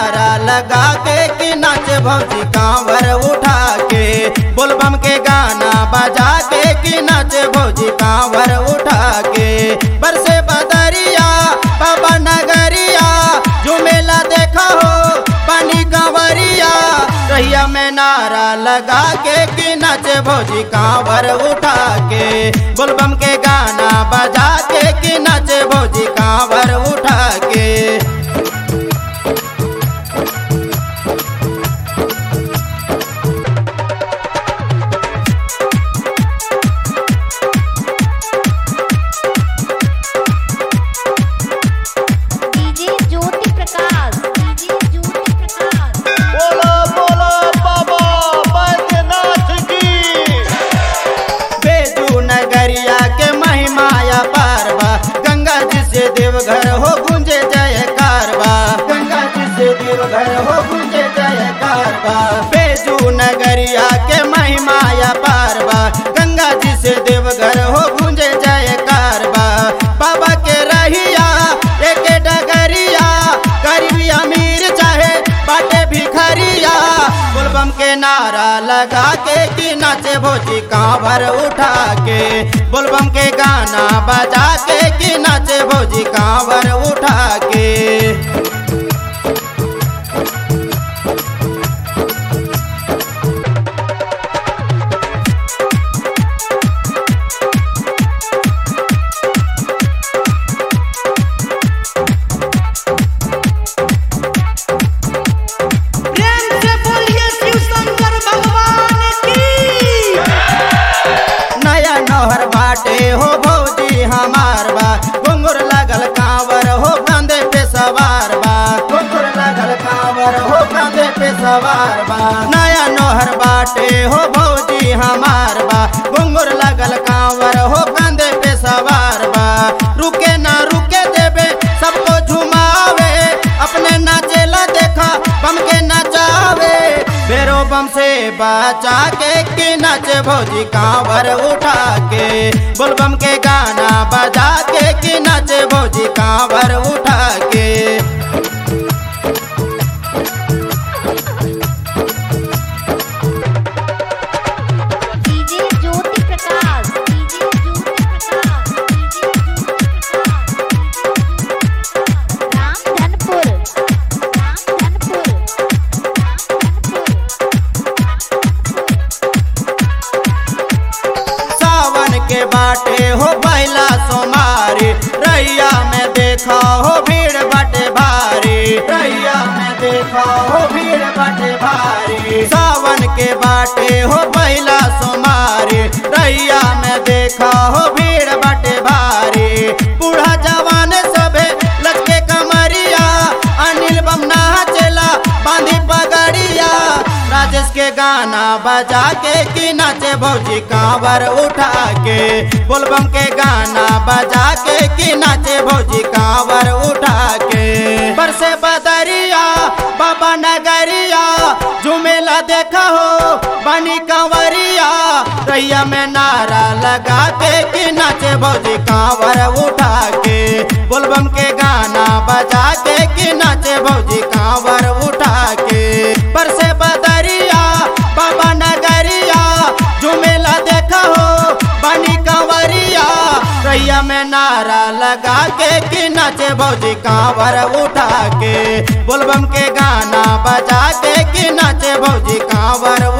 नारा लगा के कि नाचे भौजी कांवर उठा के बोलबम के गाना बजा के कि नाचे भौजी कांवर उठा के बरसे बदरिया बाबा नगरिया झुमेला देखा हो पानी कांवरिया रहिया में नारा लगा के कि नाचे भौजी कांवर उठा के बोलबम के गाना बजा के कि नाचे भौजी कांवर उठा के डीजे ज्योति प्रकाश डीजे ज्योति प्रकाश बोलो बोलो बाबा बैद्यनाथ की बेजू नगरिया के महिमाया पारवा गंगा जी से देवघर हो गुंजे जय कारवा गंगा जी से देवघर हो गुंजे जय कारवा बेजू नगरिया के महिमाया पारवा गंगा जी से देवघर हो गुंजे जय कारवा बाबा के रहिया एक डगरिया गरीबी अमीर चाहे बाटे भिखरिया बोलबम के नारा लगा के कि नाचे भोजी कांवर उठा के बोलबम के गाना बजा के कि नाचे भोजी कांवर उठा के प्रेम से बोलिए शिव शंकर भगवान की नया नौहर बाटे हो भौजी हमार बा घुंगुर लगल कांवर हो कंधे पे सवार बा घुंगुर लगल कांवर हो कंधे पे सवार बा नया नौहर बाटे हो भौजी हमार बा घुंगुर लगल कांवर हो कंधे पे सवार बा रुके ना रुके देबे सबको झुमावे अपने नाचेला देखा बम के नचावे बेरो बम से बचा के कि नाचे भौजी कांवर उठा के बोलबम के गाना बजा के कि नाचे भौजी कांवर उठा के DJ Jyoti Prakash DJ Jyoti Prakash DJ Jyoti Prakash Ramdhanpur Ramdhanpur सावन के बाटे हो पहला सोमारी रैया में देखा हो भीड़ बटे भारी रैया में देखा हो भीड़ बटे भारी सावन के बाटे हो पहला सोमारी रैया में देखा हो भीड़ बटे भारी बूढ़ा जवान सबे लटके कमरिया अनिल बम नाचेला बांधी पगड़िया राजेश के गाना बजा के कि नाचे भौजी कांवर उठा के बोलबम के गाना बजा के कि नाचे भौजी कांवर उठा के बरसे बदरिया बाबा नगरिया झुमेला देखा हो बनी कंवरिया रैया में नारा लगा के कि नाचे भौजी कांवर उठा के बोलबम के गाना बजा के कि नाचे भौजी कांवर उठा के बरसे बदरिया बाबा नगरिया झुमेला देखा हो बनी कंवरिया रैया में नारा लगा के कि नाचे भौजी कांवर उठा के बोलबम के गाना बजा के कि नाचे भौजी कांवर